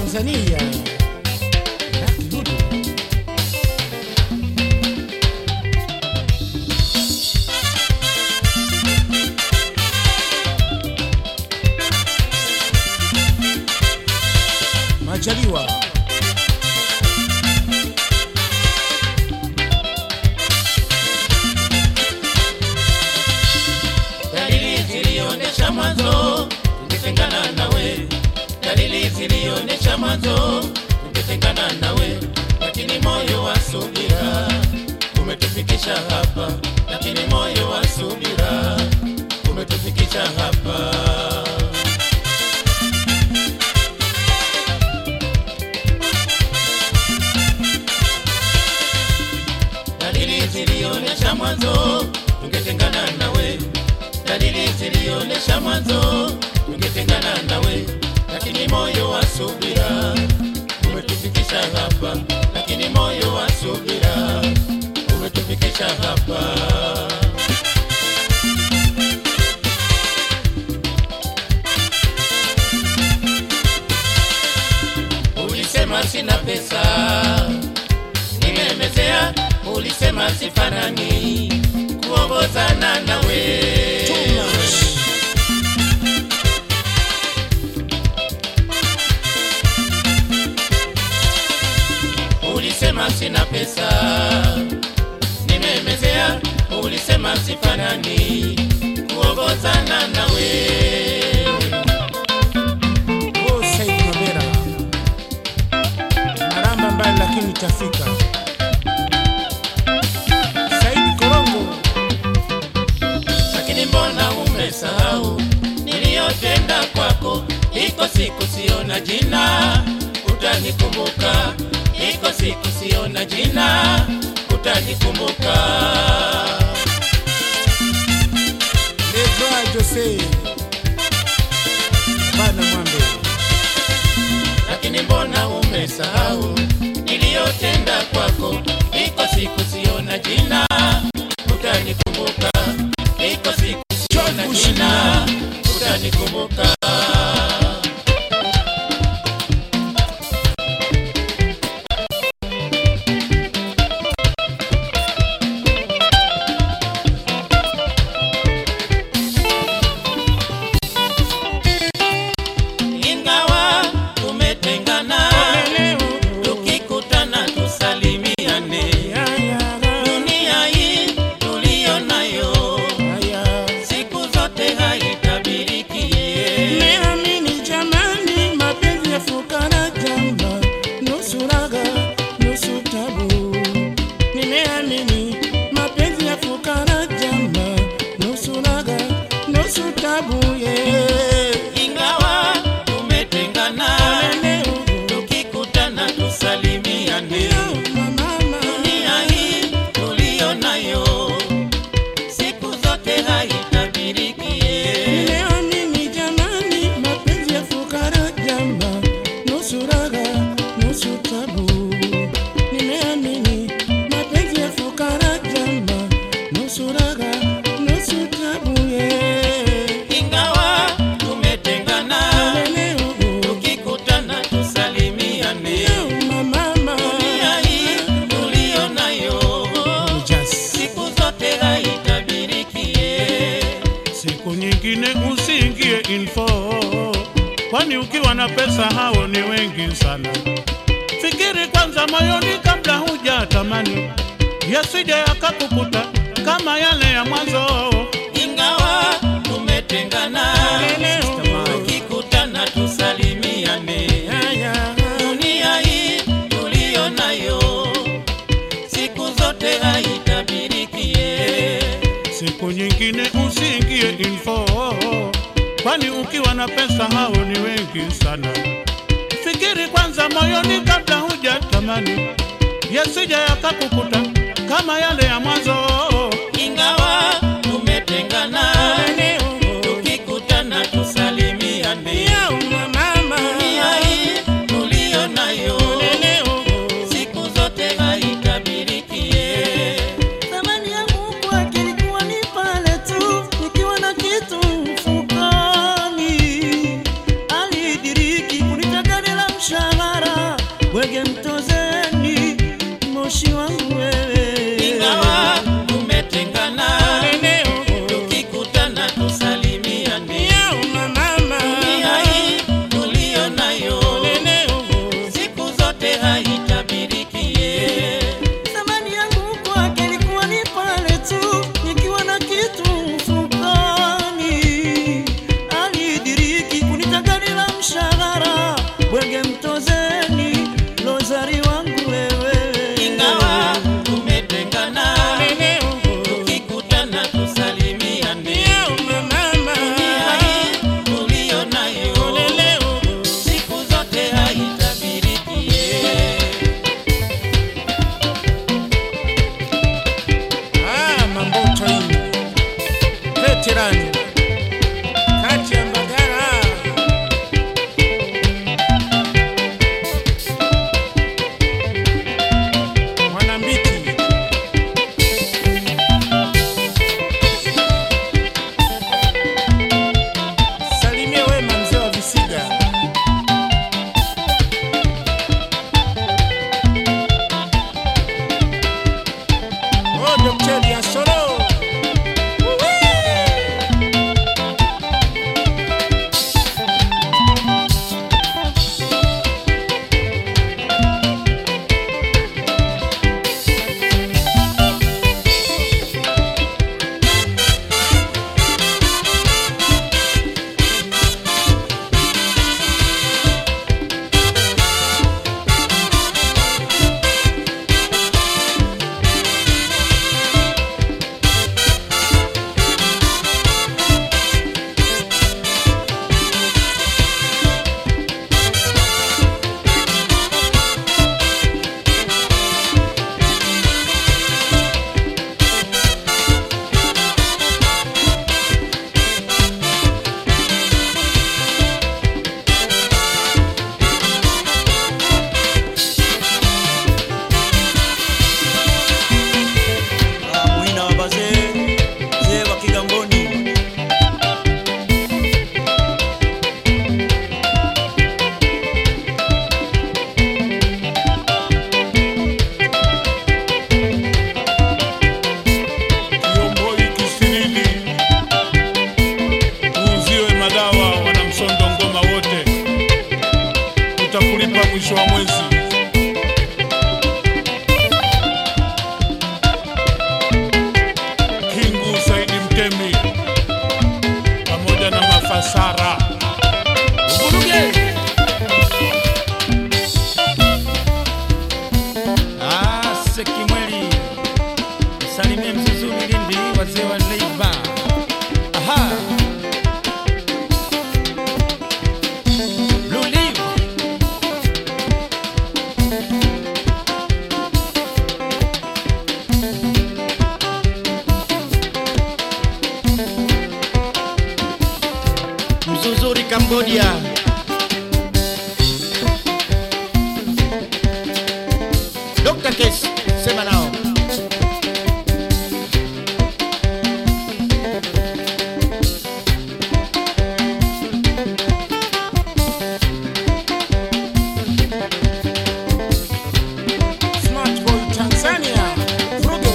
Tanzania. Lucky Dube. Majaliwa. dalili zilionyesha mwanzo tungetengana nawe, dalili zilionyesha mwanzo tungetengana nawe, lakini moyo wa subira umetufikisha hapa, lakini moyo wa subira umetufikisha hapa. dalili zilionyesha mwanzo tungetengana nawe, dalili zilionyesha mwanzo tungetengana nawe, lakini moyo wa subira umetufikisha hapa, lakini moyo wa subira umetufikisha hapa. Ulisema sina pesa, nimemezea. Ulisema sifanani kuongozana nawe. Too much. Ulisema sina pesa, nimemezea. Ulisema sifanani kuongozana nawe. Oh, Said Mabera. Maramba mbali lakini tafika. Said Korongo. lakini mbona umesahau niliyotenda kwako? Iko siku siona jina, utanikumbuka. Iko siku siona jina, utanikumbuka. Lebra Jose. Bana Mwambe. Lakini mbona umesahau niliyotenda kwako? Iko siku siona jina, utanikumbuka. Iko siku siona John jina, utanikumbuka. ingawa tumetengana, tukikutana tusalimiane. Dunia hii tuliyo nayo siku zote haitabiriki. Nimeamini jamani, mapenzi ya fukara jamba, nusu raga nusu tabu. Nimeamini mapenzi ya fukara jamba, nusu raga nusu tabu. Yeah. Ingawa tumetengana, tukikutana tusalimiane. Dunia hii tuliyo nayo siku zote haitabiriki. Nimeamini jamani, mapenzi ya fukara jamba, nusu raga nusu tabu. Nimeamini mapenzi ya fukara jamba, nusu raga nusu tabu. Yeah. Ingawa tumetengana, tukikutana tusalimiane. Dunia hii tuliyo nayo siku zote haitabiriki. Siku nyingine usiingie info, kwani ukiwa na pesa hao ni wengi sana. Fikiri kwanza moyoni kabla huja tamani, yasije yakakukuta kama yale ya mwanzo. Ingawa tumetengana, tukikutana tusalimiane. Dunia hii tuliyo nayo siku zote haitabiriki. Siku nyingine usiingie info, kwani ukiwa na pesa hao ni wengi sana. Fikiri kwanza moyoni kabla huja tamani, yasije yakakukuta kama yale ya mwanzo. Ingawa tumetengana, tukikutana tusalimiane. Dunia hii tuliyo nayo siku zote haitabiriki. Thamani yangu kwake ilikuwa ni pale tu nikiwa na kitu mfukoni. Alidiriki kunitaka bila mshahara uzeni lozari wangu wewe ingawa tumetengana tukikutana tusalimiane dunia hii tuliyo nayo siku zote haitabirikie Ah, mamboto hii veterani kati ya Mbagala Mwanambiti salimie wema mzee wa Visiga Oh, Dr. ya Solo. Ah, Muhina wa bazee, mzee wa Kigamboni. Kiomboi Kisirili, uuziwe madawa wanamsondo ngoma wote, tutakulipa mwisho wa mwezi. Kingu Saidi Mtemi pamoja na Mafasara Uvuruge. Ah, Sekimweli salimie Mzuzuni Lindi, wazee wa Leiba. Aha. Blue Leaf. Mzuzuri Cambodia. Dr. Case, sema nao. Smart Boy Tanzania. Fruge.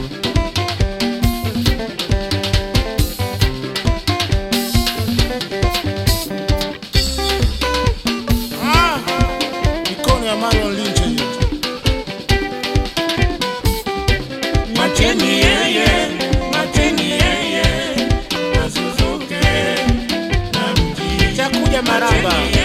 Ah, mikono ya Marion Lynch hiyo. Macheni yeye, macheni yeye, azuzuke na mji. Chakuja maraba.